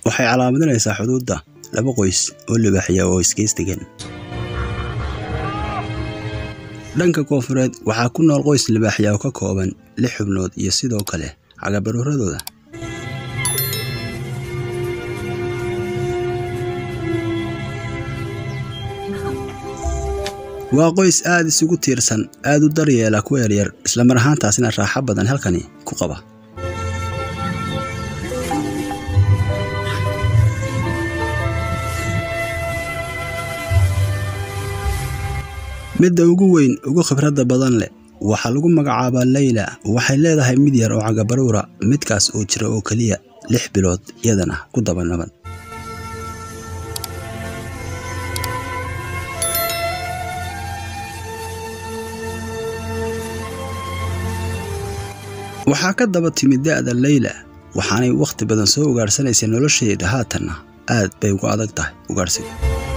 waxay calaamadinaysaa xuduudda laba qoys oo libaaxya oo isgeystegeen dhanka koonfureed waxaa ku nool qoys libaaxya oo ka kooban lix xubnood iyo sidoo kale cagabaruuradooda waa qoys aad isugu tiirsan aad u daryeela kuwa yaryar islamar ahaantaasina raaxo badan halkani ku qaba midda ugu weyn ugu khibradda badan leh waxaa lagu magacaabaa leyla waxay leedahay mid yar oo cagabaruura midkaas oo jira oo keliya lix bilood iyadana ku daba naban waxaa ka daba timid da'da leyla waxaanay wakhti badan soo ugaadhsanaysay nolosheeda haatanna aad bay ugu adag tahay ugaadhsigu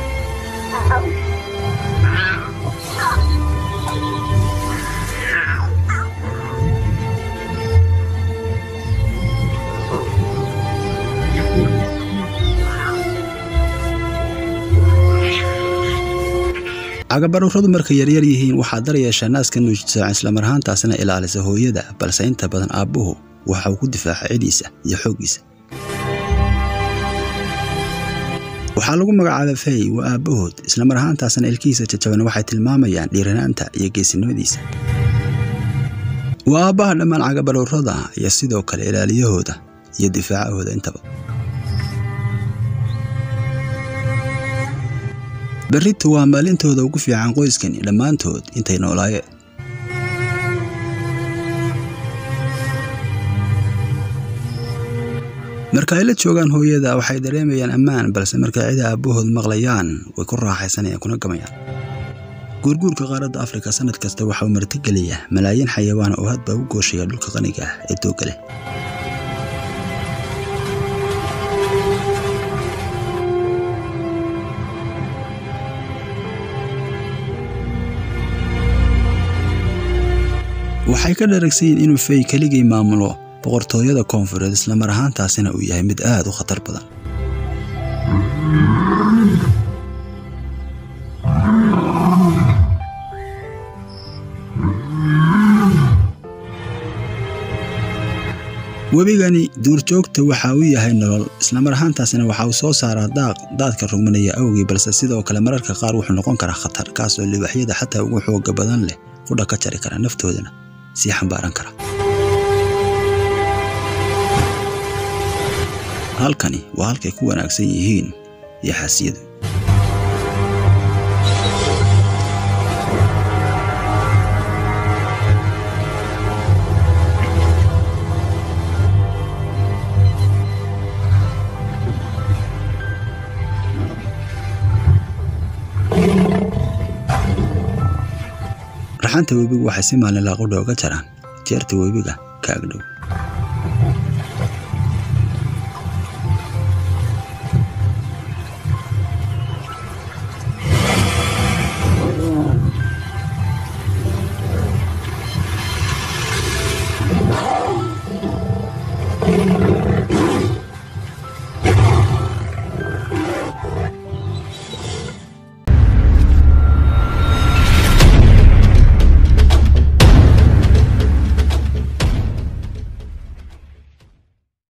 cagabaruuradu markay yaryar yihiin waxaa daryeeshaa naaska nuujisaac islamar ahaantaasina ilaalisa hooyada balse inta badan aabbuhu waxa uu ku difaaca cidiisa iyo xooggiisa waxaa lagu magacaaba fey waa aabbahood islamar ahaantaasina ilkihiisa jajaban waxay tilmaamayaan dhiiranaanta iyo geesinimadiisa waa aabbaha dhammaan cagabaruurada iyo sidoo kale ilaaliyahooda iyo difaacahooda intaba berrito waa maalintooda ugu fiican qoyskani dhammaantood intay noolaayeen marka ay la joogaan hooyada waxay dareemayaan ammaan balse markay cida aabbahood maqlayaan way ku raaxaysanayaan kuna gamayaan guurguurka qaaradda afrika sannad kasta waxa uu martigeliyaa malaayiin xayawaan oo hadba u gooshaya dhulka qaniga ah ee doogga leh waxay ka dharagsan yihiin inuu fey keligii maamulo boqortooyada koonfureed islamar ahaantaasina uu yahay mid aad u khatar badan webigani duurjoogta waxa uu yahay nolol islamar ahaantaasina waxa uu soo saaraa daaq daadka rugmanaya awgii balse sidoo kale mararka qaar wuxuu noqon karaa khatar kaasoo libaaxyada xataa ugu xooga badan leh qudha ka jari kara naftoodana sii xambaaran kara halkani waa halkay ku wanaagsan yihiin yaxaasiyadu raxanta webigu waxay si maalinlaa qudha oga jaraan jeerta webiga ka agdhow